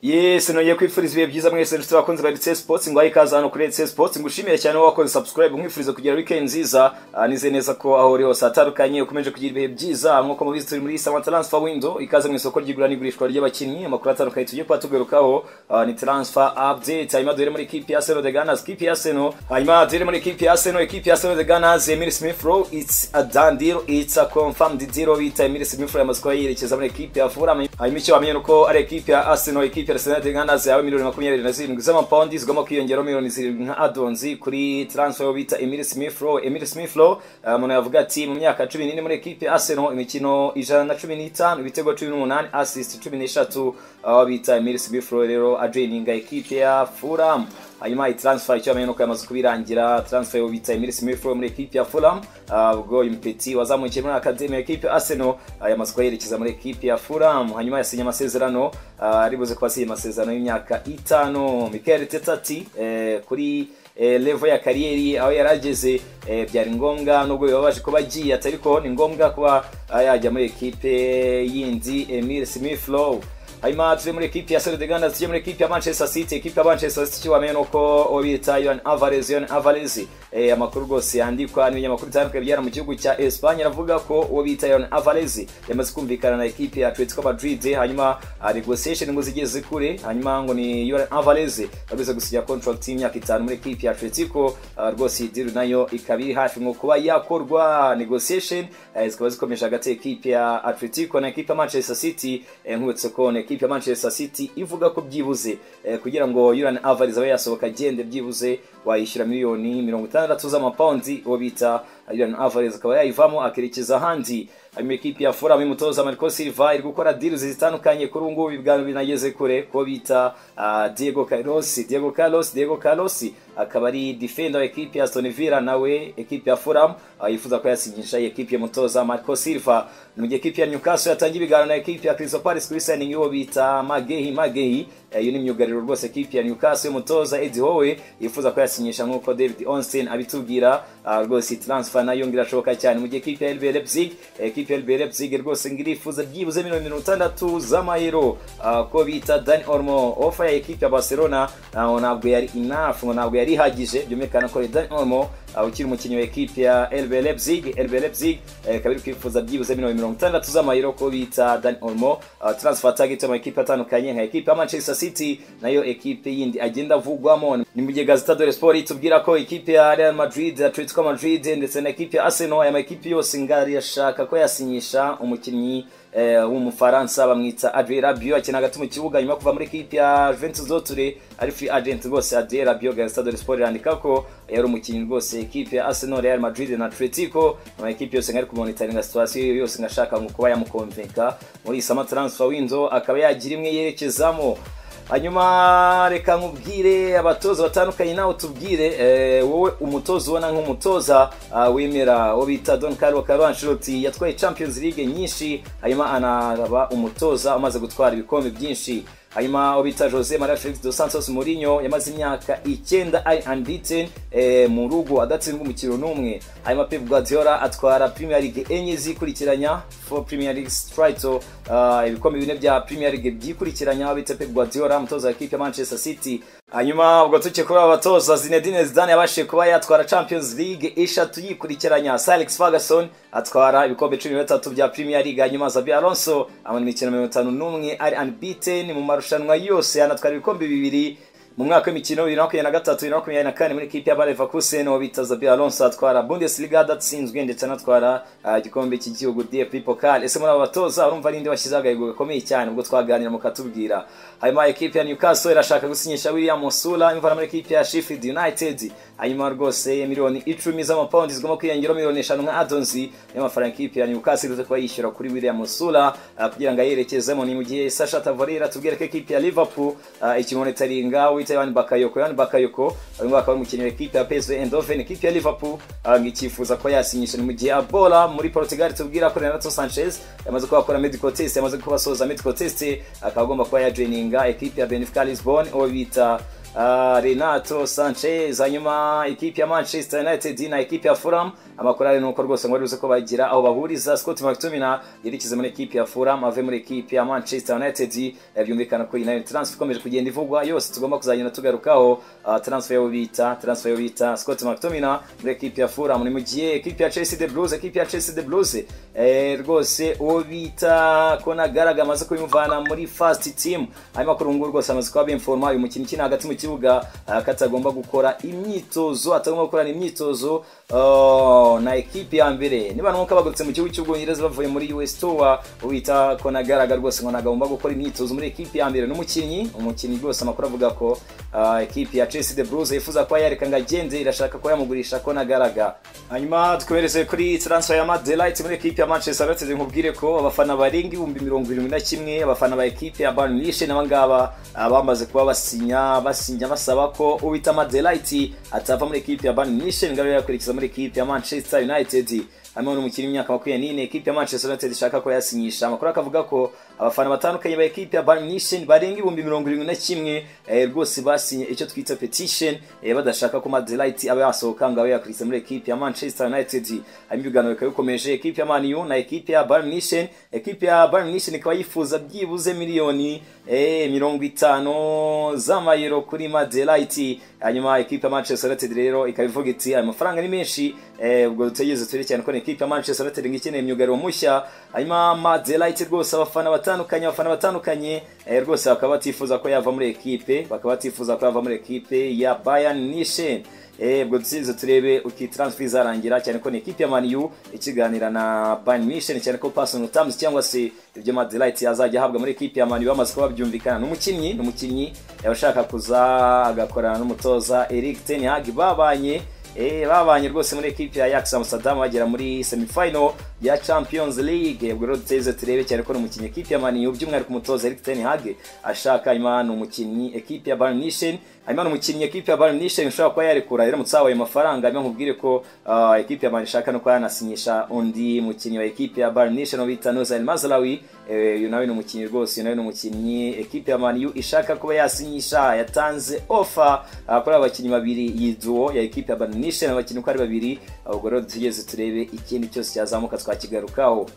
yesi nongeye kwifuriza ibihe byiza mwese inshuti bakunzi ba RC Sports ngo ikaze hano kuri RC Sports ngushimiye cyane wowe wakoze subscribe nkwifuriza kugira weekend nziza ah, nizeye neza ko aho uri hose atandukanye ukomeje kugira ibihe byiza nk'uko mubizi turi muri Sama Transfer Window ikaze mu isoko ry'igura n'igurishwa ry'abakinnyi amakuru atandukanye tugiye kuba tugarukaho ah, ni transfer update hanyuma duhere muri ikipe ya Arsenal the Gunners ikipe ya Arsenal hanyuma duhere muri ikipe ya Arsenal ikipe ya Arsenal the Gunners Emil Smith Rowe it's a done deal it's a confirmed deal bita Emil Smith Rowe amaze kuba yerekeza muri ikipe ya Fulham hanyuma icyo wamenye nuko ari ikipe ya Arsenal ikipe ya Arsenal tingana zawe miliyoni makumyabiri na zirindwi z'amapawundi zigomba kwiyongeraho miliyoni zirindwi nka adonzi kuri transfer yo bita Emil Smith Rowe Emil Smith Rowe uh, umuntu yavuga ati mu myaka cumi n'ine muri ikipe ya Arsenal imikino ijana na cumi n'itanu ibitego cumi n'umunani assist cumi n'eshatu aho bita Emil Smith Rowe rero ajoininga ikipe ya Fulham hanyuma iyi transfer icyo bamenye nuko yamaze kubirangira transfer yo bita Emil Smith Rowe muri ikipe ya Fulham uh, ubwo impeti wazamukiye muri academy ya ikipe ya Arsenal uh, yamaze kuyerekeza muri ikipe ya Fulham hanyuma yasinye amasezerano ari buze kuba asiye amasezerano y'imyaka itanu Mikel Arteta ati eh, kuri eh, level ya kariyeri aho yarageze eh, byari ngombwa nubwo bibabaje kuba agiye ati ariko ni ngombwa kuba ah, yajya muri ekipe yindi Emil Smith Rowe hanyuma turi muri ekipi ya Sere de Gana tujye muri ekipi ya Manchester City ekipi ya Manchester City icyo wamenye nuko uwo bita Julian Alvarez Julian Alvarez eh, amakuru rwose yandikwa n'ibinyamakuru bitandukanye byara mu gihugu cya Espanye aravuga ko uwo bita Julian Alvarez yamaze kumvikana na ekipi ya Atletico Madrid hanyuma ah, negotiation ngo zigeze kure hanyuma ngo ni Julian Alvarez bageze gusinya contract y'imyaka itanu muri ekipi ya Atletico ah, rwose iyi deal nayo ikaba iri hafi ngo kuba yakorwa negotiation eh, zikaba zikomeje hagati ekipi ya Atletico na ekipi ya Manchester City eh, nkubutse ko ne ekipe ya Manchester City ivuga ko byibuze eh, kugira ngo Julian Alvarez abe yasohoka agende byibuze wayishyura miliyoni mirongo itandatu z'amapawundi uwo bita Julian Alvarez akaba yayivamo akerekeza ahandi hanyuma ekipi ya Fulham y'umutoza Marco Silva iri gukora deal zitandukanye kuri ubu ngubu ibwami binageze kure ko bita uh, Diego Carlos Diego Carlos Diego Carlos akaba ari defender wa ekipi ya Aston Villa nawe ekipi ya Fulham uh, yifuza ko yasinyisha ekipi y'umutoza Marco Silva mu gihe ekipi ya Newcastle yatangiye ibiganiro na ekipi ya Crystal Palace kuri signing y'uwo bita Magehi Magehi iyo uh, ni myugariro rwose ekipi ya Newcastle y'umutoza Eddie Howe yifuza ko yasinyisha nk'uko David Onsen abitubwira rwose transfer nayo ngira cyane mu gihe ekipi ya RB Leipzig ekipi ya RB Leipzig rwose ngirifuza byibuze miliyoni mirongo itandatu z'amayero uh, ko bita Dani Olmo ofa ya ekipi ya Barcelona uh, ntabwo yari enough ngo ntabwo yari ihagije byumvikana ko Dani Olmo uh, ukiri umukinnyi wa ekipi ya RB Leipzig RB Leipzig ikaba iri kwifuza byibuze miliyoni mirongo itandatu z'amayero ko bita Dani Olmo transfer target y'amakipe atandukanye nka ekipi ya Manchester City nayo ekipe yindi agenda avugwamo ni mu gihe Gazeta Dello Sport itubwira ko ekipi ya Real Madrid Atletico Madrid ndetse na ekipi ya Arsenal aya makipe yose ngari yashaka ko yasinyisha umukinnyi w'umufaransa bamwita Adrien Rabiot akina hagati mu kibuga nyuma kuva muri ekipi ya Juventus Zoture ari free agent rwose Adrien Rabiot Gazeta Dello Sport irandika ko yari umukinnyi rwose ekipi ya Arsenal Real Madrid na Atletico ama ekipi yose ngari kumonitoringa situation yose ngashaka ngo kuba yamukonvenka muri sama transfer window akaba yagira imwe yerekezamo hanyuma reka nkubwire abatoza batandukanye nawe tubwire wowe umutoza ubona nk'umutoza wemera uwo bita don caro caro ancelotti yatwaye champions league nyinshi hanyuma anaba umutoza umaze gutwara ibikombe byinshi hanyuma uwo bita jose maria felix dos santos mourinho yamaze imyaka icyenda ari unbeaten eh, mu rugo adatsindwa umukino n'umwe hanyuma pep guardiola atwara premier league enye zikurikiranya for premier league title uh, ibikombe bine bya premier league byikurikiranya aho bita pep guardiola umutoza wa ekipe ya manchester city hanyuma ubwo tuke kuri abatoza Zinedine Zidane yabashije kuba yatwara Champions League eshatu yikurikiranya Sir Alex Ferguson atwara ibikombe 13 bya Premier League hanyuma Xabi Alonso amara imikino 51 ari unbeaten mu marushanwa yose yanatwara ibikombe bibiri mu mwaka w'imikino bibiri na makumyabiri na gatatu bibiri na makumyabiri na kane muri ikipe ya Leverkusen uwo bita Xabi Alonso atwara Bundesliga adatsinzwe ndetse anatwara igikombe uh, cy'igihugu DFB Pokal ese muri aba batoza urumva ninde washyizeho agahigo gakomeye cyane ubwo twaganira mukatubwira hanyuma ekipe ya Newcastle irashaka gusinyisha William Musula imvana muri ekipe ya Sheffield United hanyuma rwose miliyoni icumi z'amapawundi zigomba kwiyongeraho miliyoni eshanu nka adonsi y'amafaranga ikipe ya Newcastle iruze kuba yishyura kuri William Musula uh, kugira ngo ayerekezemo ni mu gihe Sasha Tavorera tubwira ko ekipe ya Liverpool uh, ikimonitoringa wita Yohani Bakayoko Yohani Bakayoko uyu mwaka wari umukinnyi w'ekipe ya PSV Eindhoven ikipe ya Liverpool ngo ikifuza ko yasinyisha ni mu gihe Abola muri Portugal tubwira ko Renato Sanchez yamaze kuba akora medical test yamaze kuba asoza medical test akaba agomba kuba yajoininga ekipe ya Benfica Lisbon uwo bita ah, renato sanchez hanyuma ikipe ya manchester united na ikipe ya fulham amakorari ni uko rwose ngo baribuze ko bagira aho bahuriza scott mctominay yerekeze muri ikipe ya fulham ave muri ikipe ya manchester united Eh, byumvikana ko iyi nayo ni transfer ikomeje kugenda ivugwa yose tugomba kuzagenda tugarukaho ah, transfer yo bita transfer yo bita scott mctominay muri ikipe ya fulham ni mu gihe ikipe ya chelsea the blues ikipe ya chelsea the blues eh, rwose uwo bita konagaraga amaze kubimuvana muri fast team hanyuma kuri ubu ngubu rwose amaze kuba bimforoma uyu mukinnyi ukina hagati mu kibuga ah, ko atagomba gukora imyitozo atagomba gukorana imyitozo oh, na ekipi ya mbere niba n'uko bagurutse mu gihugu cy'ubwongereza bavuye muri us tour wita ko nagaragara rwose ngo nagomba gukora imyitozo muri ekipi ya mbere n'umukinnyi umukinnyi rwose amakuru avuga ko ah, ekipi ya chelsea the blues yifuza kuba yareka ngo agende irashaka kuba yamugurisha ko nagaraga hanyuma dukomereze kuri transfer ya Matt Delight muri ekipi ya manchester united nkubwire ko abafana barenga ibihumbi mirongo irindwi na kimwe abafana ba ekipi ya bayern munich naba ngaba ah, bamaze kuba basinya basinya basaba ko uwita Matt Delight atava muri ekipi ya bayern munich ngo abe yakwerekeza muri ekipi ya manchester united hano umukinnyi w'imyaka makumyabiri n'ine ekipi ya manchester united ishaka ko yasinyisha amakuru akavuga ko abafana batandukanye ba ekipi ya bayern munich barenga ibihumbi mirongo irindwi na kimwe eh, rwose basinye icyo twita petition eh, badashaka ko madelight aba yasohoka ngo abe yakurikiza muri ekipi ya manchester united hanyuma ibiganiro bikaba bikomeje ekipi ya maniyu na ekipi ya bayern munich ekipi ya bayern munich ikaba yifuza byibuze miliyoni eh, mirongo itanu z'amayero kuri madelight hanyuma ekipi ya manchester united rero ikaba ivuga iti ayo mafaranga ni menshi eh, ubwo tutegeze turekerane ko ni ekipi ya manchester united ngo ikeneye myugariro mushya hanyuma madelight rwose abafana batandukanye abafana batandukanye eh, rwose bakaba batifuza ko yava muri ekipe bakaba batifuza ko yava muri ekipe ya bayern nishen Eh, ubwo dusize turebe uko iyi transfer izarangira cyane ko ni ekipi ya maniyu ikiganira na bayern munich cyane ko personal terms cyangwa se ibyo madelight azajya ahabwa muri ekipi ya maniyu bamaze kuba babyumvikana n'umukinnyi n'umukinnyi yaba ashaka kuza agakorana n'umutoza eric ten hag babanye Eh, babanye rwose muri ekipi ya Ajax Amsterdam bagera muri semifinal ya Champions League ubwo rero duteze turebe cyane ko ni umukinnyi ekipi ya mani by'umwihariko umutoza Erik ten Hag ashaka imana ni umukinnyi ekipi ya Bayern Munich hanyuma ni umukinnyi ekipi ya Bayern Munich ushobora kuba yarekura iramutse habaye amafaranga hanyuma nkubwire ko ah, ekipi ya mani ishaka no kuba yanasinyisha undi mukinnyi wa ekipi ya Bayern Munich no bita Nozel Mazraoui Eh, uyu nawe ni umukinnyi rwose uyu nawe ni umukinnyi ekipi ya maniyu ishaka kuba yasinyisha yatanze ofa ah, kuri aba bakinnyi babiri iyi duo ya ekipi ya banishe abakinnyi uko ari babiri ah, ubwo rero tugeze turebe ikindi cyose cyazamuka twakigarukaho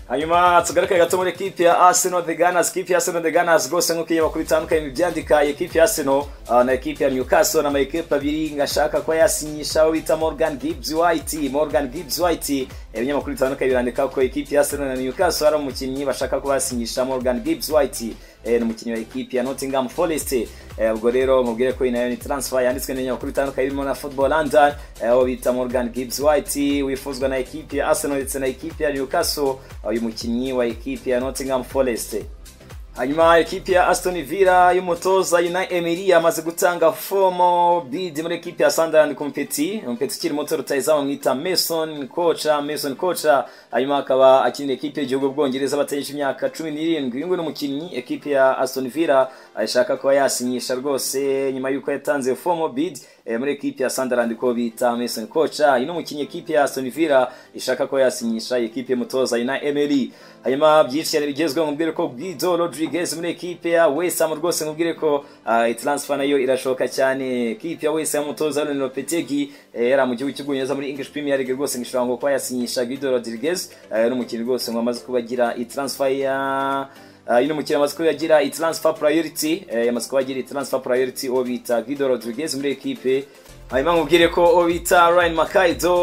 hanyuma tugaruke gato muri ekipi ya Arsenal the Gunners ekipi ya Arsenal the Gunners rwose nk'uko iyo makuru itandukanye bibyandika ekipi ya Arsenal ah, na ekipi ya Newcastle na ekipi abiri ngashaka kuba yasinyisha abo bita Morgan Gibbs White Morgan Gibbs White ibinyamakuru bitandukanye birandika ko ekipi ya Arsenal na Newcastle hari umukinnyi bashaka kuba yasinyisha Morgan Gibbs White eh, ni umukinnyi wa ekipi ya Nottingham Forest eh, ubwo rero mubwire ko iyi nayo ni transfer yanditswe n'ibinyamakuru bitandukanye birimo na Football London eh, aho bita Morgan Gibbs White wifuzwa na ekipi ya Arsenal ndetse na ekipi ya Newcastle uyu mukinnyi wa ekipi ya Nottingham Forest hanyuma ekipi ya Aston Villa y'umutoza Unai Emery amaze gutanga fomo bid muri ekipi ya Sunderland ku mpeti mpeti ukiri muto rutayizamu mwita Mason Kocha Mason Kocha hanyuma akaba akinira ekipi y'igihugu bwongereza bategereje imyaka cumi n'irindwi uyu nguyu ni umukinnyi ekipi ya Aston Villa ashaka kuba yasinyisha rwose nyuma y'uko yatanze fomo bid eh, muri ekipi ya Sunderland ko bita Mason Kocha uyu ni umukinnyi ekipi ya Aston Villa ishaka kuba yasinyisha ekipi y'umutoza Unai Emery hanyuma byinshi cyane bigezweho mubwire ko Guido Rodriguez muri ekipe ya West Ham rwose mubwire ko uh, transfer nayo irashoka cyane ekipe ya West Ham umutoza Aaron Lopetegi eh, yari mu gihugu cy'ubwongereza muri English Premier League rwose ngo ishobora ngo kuba yasinyisha Guido Rodriguez eh, n'umukinnyi rwose ngo amaze kuba agira transfer ya Uh, yuno mukino amaze kuyagira transfer priority eh, yamaze kubagira transfer priority uwo bita Guido Rodriguez muri ekipe hanyuma nkubwire ko uwo bita Ryan Makaido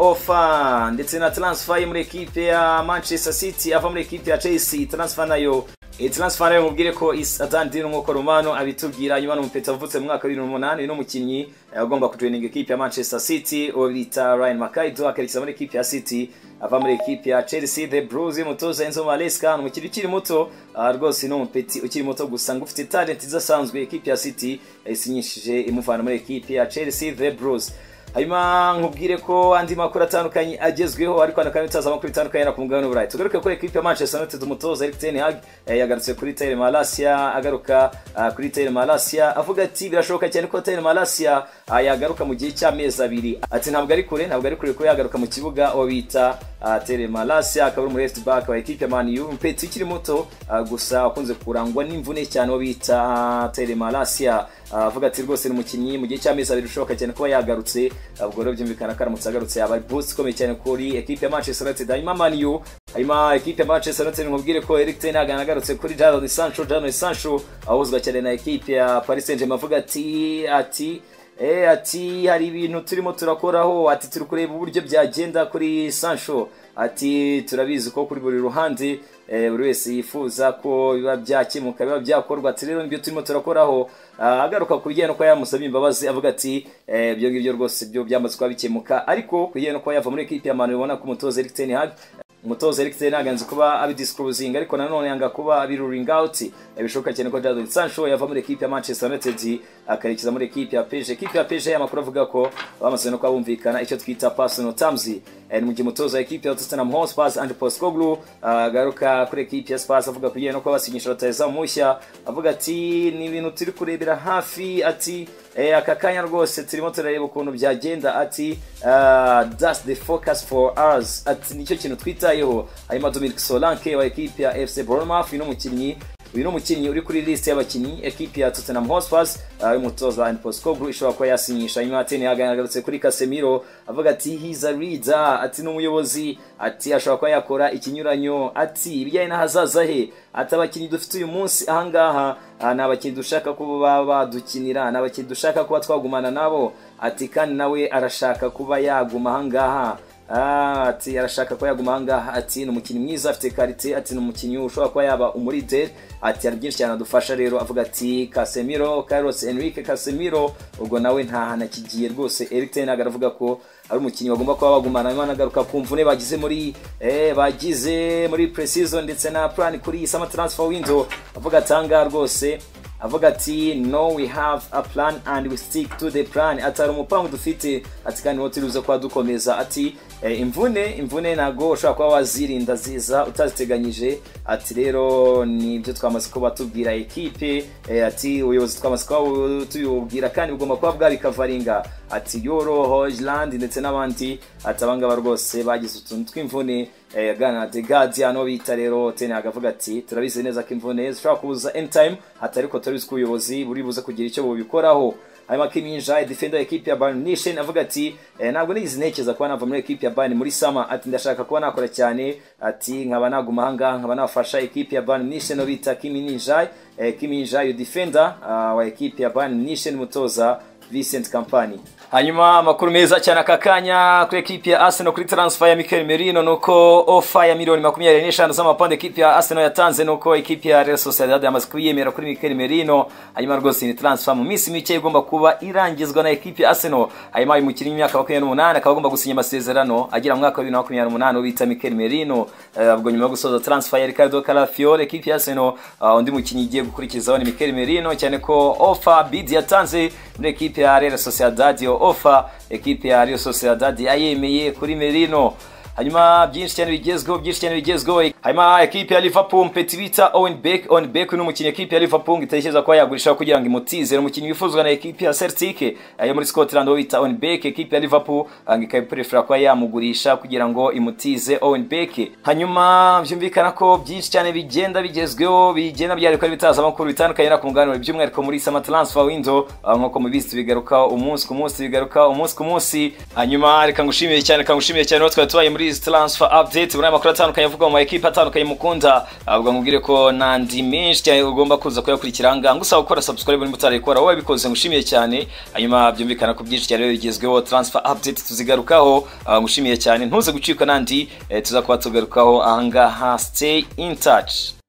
ofa ndetse na transfer ye muri ekipe ya Manchester City ava muri ekipe ya Chelsea transfer nayo iyi transfer nayo mubwire ko atandiri nk'uko Romano abitubwira hanyuma ni umupeta wavutse mu mwaka wa bibiri n'umunani uyu ni umukinnyi eh, ugomba kujoininga ekipe ya Manchester City uwo bita Ryan Makaido akerekeza muri ekipe ya City ava muri ekipi ya Chelsea the Blues y'umutoza Enzo Maresca ni umukiri ukiri muto ah, rwose ni umupeti ukiri muto gusa ngo ufite talent idasanzwe ekipi ya City isinyishije imuvana muri ekipi ya Chelsea the Blues hanyuma nkubwire ko andi makuru atandukanye agezweho ariko hano kandi tutazi amakuru bitandukanye no ku mugabane w'uburayi tugaruke ko ekipi ya manchester united umutoza eric ten hag eh, yagarutse kuri tayle malasia agaruka ah, kuri tayle malasia avuga ati birashoboka cyane ko tayle malasia ah, yagaruka mu gihe cy'amezi abiri ati ntabwo ari kure ntabwo ari kure ko yagaruka mu kibuga uwo bita uh, Tere Malasia akaba ari umu left back wa equipe ya Man U mpeti ukiri muto uh, gusa wakunze kurangwa n'imvune cyane uwo bita uh, Tere Malasia avuga ati rwose ni umukinnyi mu gihe cy'amezi abiri ushoboka cyane kuba yagarutse ubwo rero byumvikana ko aramutse agarutse yaba boost ikomeye cyane kuri equipe ya Manchester United hanyuma Man U hanyuma equipe ya Manchester United nkubwire ko Erik ten Hag agarutse kuri Jadon Sancho Jadon Sancho ahuzwa cyane na equipe ya Paris Saint-Germain avuga ati ati Eh, ati hari ibintu turimo turakoraho ati turi kureba uburyo byagenda kuri Sancho ati turabizi ko kuri buri ruhande buri wese yifuza ko biba byakemuka biba byakorwa ati rero nibyo turimo turakoraho agaruka ku bijyanye n'uko yamusabye imbabazi avuga ati ibyo ngibyo rwose byo byamaze kuba bikemuka ariko ku bijyanye n'uko yava muri ekipi ya manu ubona ko umutoza Eric Ten Hag umutoza Eric Ten Hag anze kuba abidisclosing ariko nanone yanga kuba abiruling out bishoboka cyane ko Jadon Sancho yava muri ekipi ya Manchester United akarekeza muri ekipi ya PSG ekipi ya PSG y'amakuru avuga ko bamaze no kuba bumvikana icyo twita personal terms ni mu gihe umutoza w'ekipi ya Tottenham Hotspur Ange Postecoglou agaruka kuri ekipi ya Spurs avuga ku bijyanye no kuba basinyisha rutahizamu mushya avuga ati ni ibintu turi kurebera hafi ati eh, aka kanya rwose turimo turareba ukuntu byagenda ati uh, that's the focus for us ati nicyo kintu twitayeho hanyuma Dominic Solanke wa ekipi ya FC Bournemouth ni umukinnyi uyu ni umukinnyi uri kuri liste y'abakinnyi ekipi ya Tottenham Hotspur y'umutoza and Postecoglou ishobora kuba yasinyisha nyuma Ten Hag yagarutse kuri Casemiro avuga ati he's a leader ati n'umuyobozi ati ashobora kuba yakora ikinyuranyo ati ibijyanye n'ahazaza he ati abakinnyi dufite uyu munsi ahangaha ni abakinnyi dushaka kuba badukinira ni abakinnyi dushaka kuba twagumana nabo ati kandi nawe arashaka kuba yaguma ahangaha ati arashaka kuba yaguma ahangaha ati ni umukinnyi mwiza afite karite ati ni umukinnyi ushobora kuba yaba umuride ati hari byinshi cyane adufasha rero avuga ati Casemiro Carlos Enrique Casemiro ubwo nawe nta hantu akigiye rwose Eric Ten Hag aravuga ko ari umukinnyi bagomba kuba bagumana hanyuma anagaruka ku mvune bagize muri eh, bagize muri pre-season ndetse na plan kuri summer transfer window avuga atanga rwose avuga ati no we have a plan and we stick to the plan ati hari umupangu dufite ati kandi niwo turibuze kuba dukomeza ati eh, imvune imvune ntabwo ushobora kuba wazirinda ziza utaziteganyije ati rero nibyo twamaze kuba tubwira ekipe eh, ati ubuyobozi twamaze kuba tubibubwira kandi bugomba kuba bwabikavaringa ati yoro hojland ndetse n'abandi ati abangaba rwose bagize utuntu tw'imvune aganira the guardian bita rero teni agavuga ati turabizi neza ko imvune zishobora kuza anytime ati ariko turabizi ko ubuyobozi buri buze kugira icyo bubikoraho hanyuma kiminja defender ekipi ya Bayern Munich avuga ati eh, ntabwo nigize ntekereza kuba nava muri ekipi ya Bayern muri sama ati ndashaka kuba nakora cyane ati nkaba naguma ahangaha nkaba nafasha ekipi ya Bayern Munich no bita Kiminja eh, Kiminja yo defender uh, wa ekipi ya Bayern Munich mutoza Vincent Company hanyuma amakuru meza cyane aka kanya kuri ekipi ya Arsenal kuri transfer ya Mikel Merino nuko ofa ya miliyoni makumyabiri n'eshanu z'amapande ekipi ya Arsenal yatanze nuko ekipi ya Real Sociedad yamaze kuyemera kuri Mikel Merino hanyuma rwose ni transfer mu minsi mike igomba kuba irangizwa na ekipi ya Arsenal hanyuma uyu mukinnyi w'imyaka makumyabiri n'umunani akaba agomba gusinya amasezerano agera mu mwaka wa bibiri na makumyabiri n'umunani bita Mikel Merino ubwo nyuma yo gusoza transfer ya Ricardo Calafiore ekipi ya Arsenal undi mukinnyi igiye gukurikizaho ni Mikel Merino cyane ko ofa bid yatanze muri ekipi ya Real Sociedad yo ofa ekipe ya Real Sociedad yayemeye kuri Merino hanyuma byinshi cyane bigezweho byinshi cyane bigezweho hanyuma ekipe ya Liverpool mpeti bita Owen Beck Owen Beck ni umukinnyi ekipe ya Liverpool itekereza kuba yagurisha kugira ngo imutize umukinnyi wifuzwa na ekipe ya Celtic ayo muri Scotland wo bita Owen Beck ekipe ya Liverpool angika prefer kuba yamugurisha kugira ngo imutize Owen Beck hanyuma byumvikana ko byinshi cyane bigenda bigezweho bigenda byari ko bitaza amakuru bitandukanye na kunganira by'umwihariko muri summer transfer window nk'uko mubizi bigaruka umunsi ku munsi bigaruka umunsi ku munsi hanyuma reka ngushimiye cyane kangushimiye cyane natwe tubaye muri Breeze Transfer Update muri amakuru atandukanye avuga mu makipe atandukanye mukunda avuga nkubwire ko nandi menshi cyane ugomba kuza kuyakurikira aha ngaha ngusaba gukora subscribe niba utarayikora wowe wabikoze ngushimiye cyane hanyuma byumvikana ko byinshi cyane bigezweho Transfer Update tuzigarukaho ngushimiye cyane ntuze gucika nandi tuza kuba tugarukaho aha ngaha stay in touch